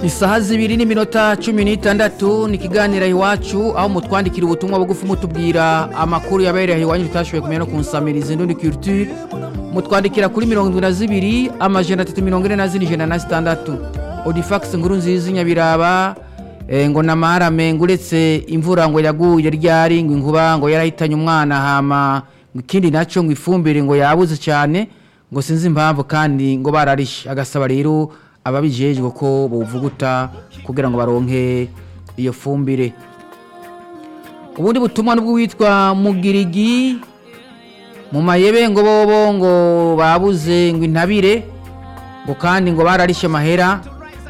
isaha zibiri n'iminota cumi n'itandatu ni ikiganiro iwacu aho mutwandikira ubutumwa bugufi mutubwira amakuru yabereye iwanyu tutashoboye kumenya no kunsamiriza indundi culture mutwandikira kuri mirongo irindwi na zibiri amajana atatu mirongo ine na zine ijana na zitandatu odifax nkuru nziza inyabiraba eh, ngo namarame ngo uretse imvura ngo yaguye ryari ngo inkuba ngo yarahitanye umwana hama ngo ikindi naco ngo ifumbire ngo yabuze cyane ngo sinzi impamvu kandi ngo bararishe agasaba rero ababijejwe ko bovuguta kugira ngo baronke iyo fumbire ubundi butumwa nubwo witwa mugirigi mu mayebe ngo bobo ngo babuze ngo intabire ngo kandi ngo bararishe amahera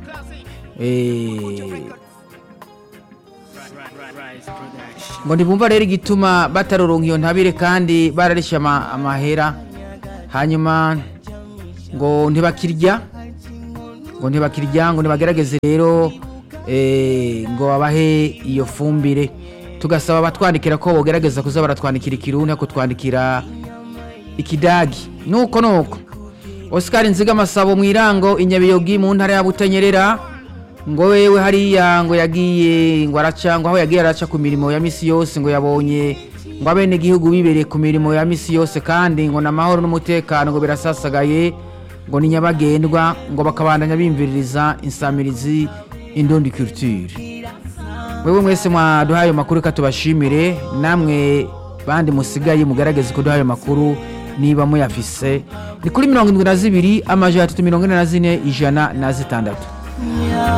eh, ngo ntibumva rero igituma bataroronka iyo ntabire kandi bararishe ama- amahera hanyuma ngo ntibakirya ngo ntibakirya ngo ntibagerageze rero eh, ngo babahe iyo fumbire tugasaba abatwandikira ko bogerageza kuza baratwandikira ikirundi ariko twandikira ikidagi nuko nuko oscar nziga amasabo mu irango inyabiyogi mu ntara ya butanyerera ngo wewe hariya ngo yagiye ngo araca ngo aho yagiye araca ku mirimo ya misi yose ngo yabonye ngo abene gihugu bibereye ku mirimo ya misi yose kandi ngo n'amahoro n'umutekano ngo birasasagaye ngo ni nyabagendwa ngo bakabandanya bimviririza insamirizi indundi culture wewe mwese mwaduhaye ayo makuru reka tubashimire namwe bandi musigaye mugaragaze kuduha ayo makuru niba muyafise ni kuri mirongo irindwi na zibiri amajana atatu mirongo ine na zine ijana na zitandatu